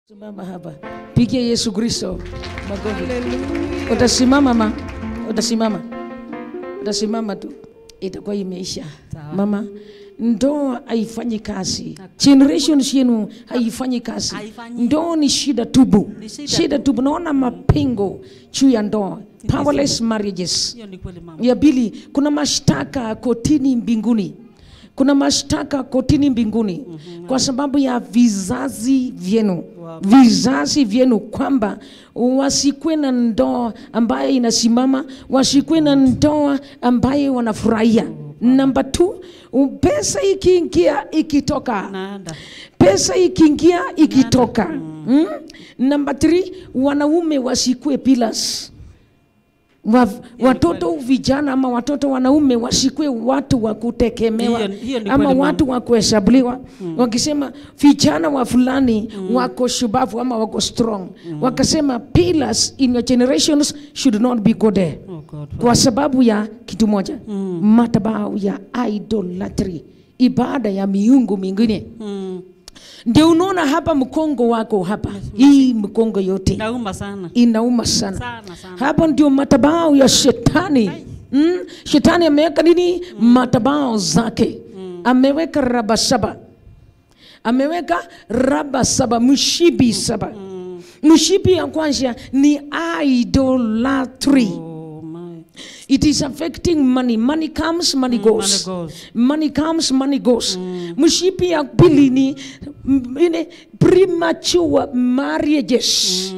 Simama hapa, pigia Yesu Kristo makofi. Utasimama ma, utasimama, utasimama tu, itakuwa imeisha. Sawa. Mama, ndoa haifanyi kazi, generations yenu haifanyi kazi. Haifanyi. Ndoa ni shida tubu, Ni shida shida tubu. Naona mapingo juu ya ndoa, powerless marriages. Hiyo ni kweli mama. Ya pili, kuna mashtaka kotini mbinguni, kuna mashtaka kotini mbinguni kwa sababu ya vizazi vyenu, Wow. vizazi vyenu, kwamba wasikuwe na ndoa ambayo inasimama, wasikuwe na ndoa ambayo wanafurahia. Namba two, pesa ikiingia ikitoka Naenda. pesa ikiingia ikitoka. Mm? Namba 3 wanaume wasikue pillars. Wa, watoto vijana ama watoto wanaume wasikue watu wa kutegemewa Hiyo- hiyo ni ama kweli, watu wa kuhesabuliwa wakisema vijana wa fulani wako shubavu ama wako strong wakasema pillars in your generations should not be go there Oh God. kwa sababu ya kitu moja Mm. madhabahu ya idolatry ibada ya miungu mingine Mm. ndio unaona hapa mkongo wako hapa hii mkongo yote Nauma sana. inauma sana Sana sana. hapo ndio madhabahu ya shetani mm? shetani ameweka nini madhabahu zake ameweka raba saba ameweka raba saba mshibi saba mshibi ya kwanza ni idolatry Oh my. It is affecting money. Money comes, money goes. money goes. Money comes, money goes. Mshipi ya pili ni mm, ine premature marriages.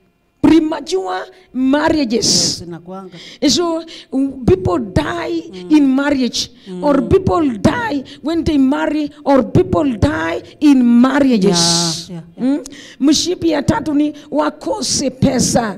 Premature marriages. Zinakuanga. And so mm, people die in marriage, or people die when they marry, or people die in marriages. Yeah, yeah, Mm? Mshipi ya tatu ni wakose pesa,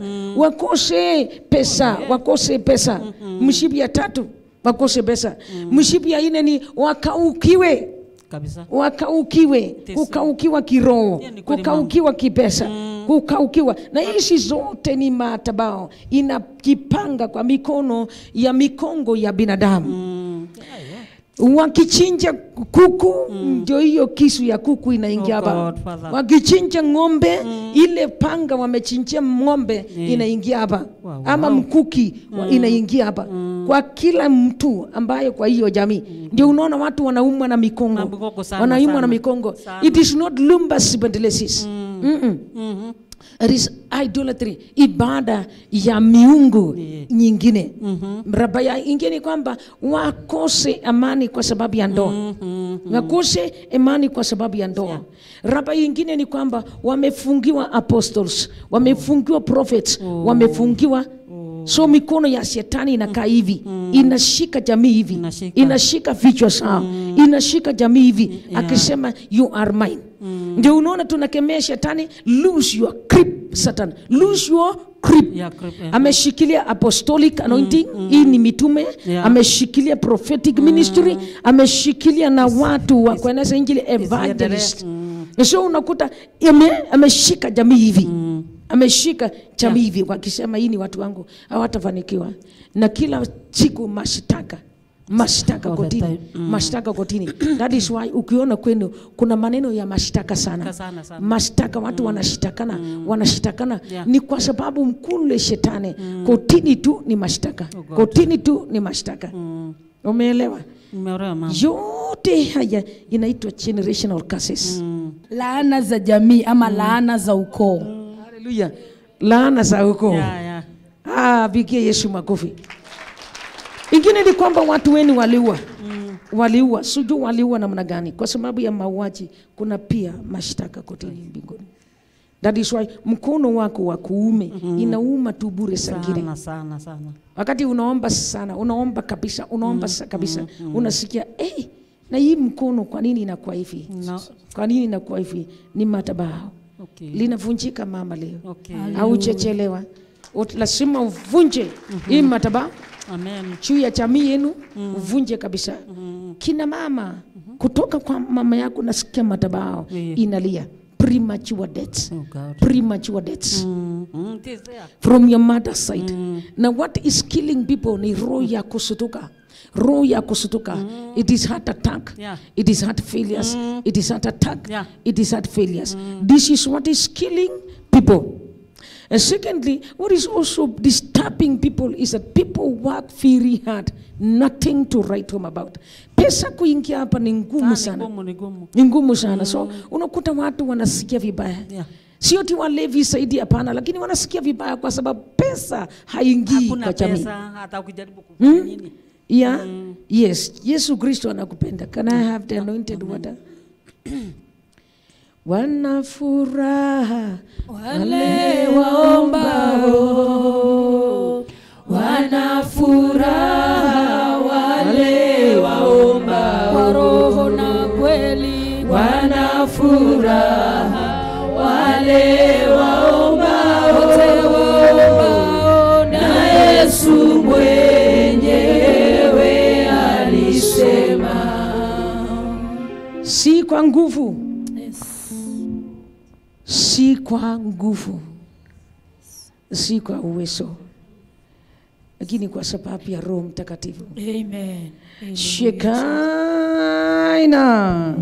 wakose pesa, wakose pesa. Mshipi ya tatu wakose pesa. Mshipi ya ine ni wakaukiwe Kabisa. wakaukiwe Tesa. kukaukiwa kiroho Hiyo ni kweli, kukaukiwa kipesa kukaukiwa na hizi zote ni matabao inajipanga kwa mikono ya mikongo ya binadamu Mm. Yeah, yeah. wakichinja kuku ndio hiyo kisu ya kuku inaingia Oh hapa God, Father. wakichinja ng'ombe ile panga wamechinjia ng'ombe inaingia hapa Wow, ama wow. mkuki wa- inaingia hapa kwa kila mtu ambaye kwa hiyo jamii ndio unaona watu wanaumwa na mikongo Na mikongo sana, wanaumwa na sana. mikongo Sana. it is not lumbus spondylosis Mm-mm. Mhm. It is idolatry, ibada ya miungu Yeah. nyingine. Mhm. Raba ya ingine kwamba wakose amani kwa sababu ya ndoa Mhm. wakose imani kwa sababu ya ndoa. Raba ingine ni kwamba wamefungiwa apostles, wamefungiwa prophets, wamefungiwa so mikono ya shetani inakaa hivi inashika jamii hivi Inashika. inashika vichwa sao inashika jamii hivi akisema you are mine ndio unaona tunakemea shetani lose your grip satan lose your grip Yeah, grip, yeah. ameshikilia apostolic anointing hii ni mitume Yeah. ameshikilia prophetic ministry ameshikilia na watu wa kueneza injili evangelist isiendelee. so unakuta ame, ameshika jamii hivi ameshika jamii hivi wakisema hii ni watu wangu hawatafanikiwa na kila siku mashtaka mashtaka All the kotini time. Mm. mashtaka kotini that is why ukiona kwenu kuna maneno ya mashtaka sana Sana sana. mashtaka watu wanashitakana wanashitakana Yeah. ni kwa sababu mkule shetani kotini tu ni mashtaka Oh God. kotini tu ni mashtaka Mm. umeelewa Nimeolewa mama. yote haya inaitwa generational curses Mm. laana za jamii ama laana za ukoo haleluya laana za ukoo Yeah, yeah. ah, pigie yesu makofi ingine ni kwamba watu weni waliua waliua sijui waliua namna gani kwa sababu ya mauaji kuna pia mashtaka kotini mbinguni that is why mkono wako wa kuume inauma tu bure sangine Sana sana sana. wakati unaomba sana unaomba kabisa unaomba sa kabisa unasikia hey, na hii mkono kwa nini inakuwa hivi No. kwa nini inakuwa hivi ni madhabahu Okay. linavunjika mama leo Okay. hauchechelewa Ut- lazima uvunje hii madhabahu Amen. juu ya jamii yenu uvunje kabisa kina mama kutoka kwa mama yako nasikia madhabahu Yeah. inalia premature deaths Oh God. premature deaths Mm. Mm. It is there. from your mother's side na what is killing people ni roho ya kusutuka roho ya kusutuka it is heart attack Yeah. it is heart failures it is heart attack Yeah. it is heart failures this is what is killing people and secondly what is also disturbing people is that people work very hard nothing to write home about pesa kuingia hapa ni ngumu Sana, sana ngumu ni ngumu. ni ngumu sana so unakuta watu wanasikia vibaya Yeah. sio ti walevi zaidi hapana lakini wanasikia vibaya kwa sababu pesa haingii Hakuna kwa jamii pesa hata ukijaribu kufanya nini. yeah yes yesu kristo anakupenda can i have the anointed water wana furaha wale waombao wana furaha wale waombao kwa roho na kweli wana furaha wale waombao wote waombao na Yesu mwenyewe alisema si kwa nguvu yes. si kwa nguvu si kwa uwezo lakini kwa sababu ya roho mtakatifu Amen. Amen. shekaina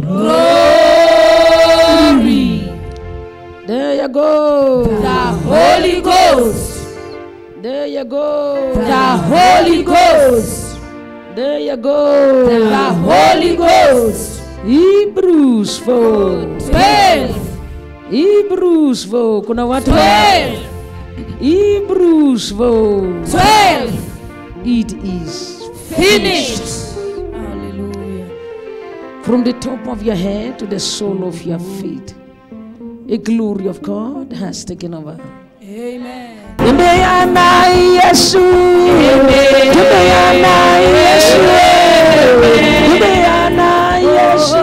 Glory. there you go The Holy Ghost. there you go The Holy Ghost. there you go The Holy Ghost. Hebrews 4 Twelve. Hebrews 4 kuna watu Twelve. Hebrews 4 Twelve. it is Finished. Hallelujah. from the top of your head to the sole of your feet a glory of God has taken over Amen. Tembea na Yesu Tembea na Yesu Tembea na Yesu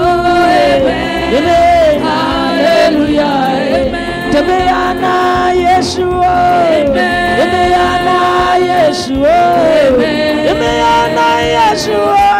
Amen. Hallelujah. Tembea na Yesu Tembea na Yesu Tembea na Yesu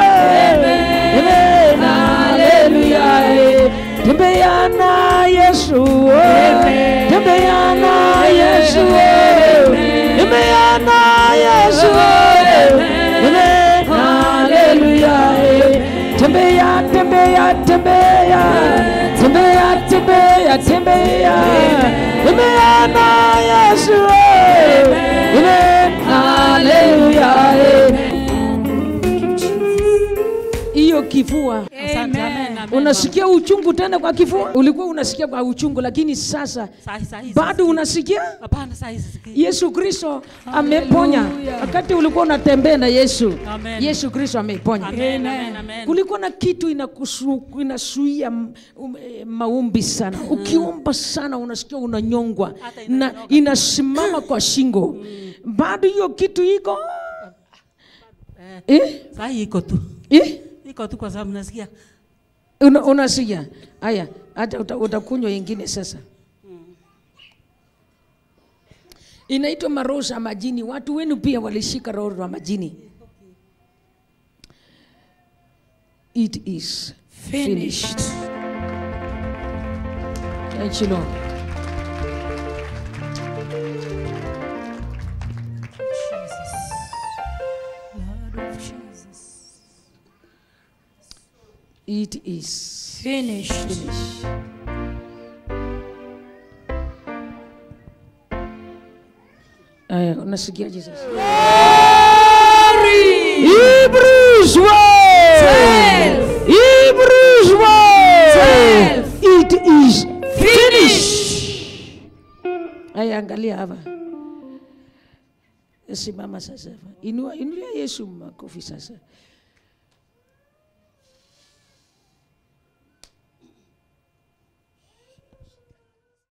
Amen. Hallelujah. Tembea na Yesu Tembea na Yesu Tembea na Yesu Amen. Hallelujah. Tembea, tembea, tembea. Tembea, tembea, tembea. Tembea na Yesu. Amen. Hallelujah. Hiyo kifua Asante, amen, amen. unasikia uchungu tena kwa kifua ulikuwa unasikia kwa uchungu lakini sasa Sahi, sahi, bado sisikii. unasikia Hapana, sahi sisikii. yesu kristo ameponya wakati ulikuwa unatembea na yesu Amen. yesu kristo ameponya Amen, amen, amen. kulikuwa na kitu inakusu- inasuia m- um, eh, maombi sana ukiomba sana unasikia unanyongwa Hata na inanyonga. inasimama kwa shingo bado hiyo kitu iko Eh, eh? Sahi iko tu. Eh? Iko tu kwa sababu nasikia. Una, unasikia haya hata uta, utakunywa ingine sasa inaitwa maroho za majini watu wenu pia walishika roho za majini it is finished Thank you, Lord. It is Finished. finished. Aya, unasikiaje sasa? Hebrews 1. Hebrews 1. It is finished. Aya, angalia hapa. Simama sasa. Inua, inulia Yesu makofi sasa.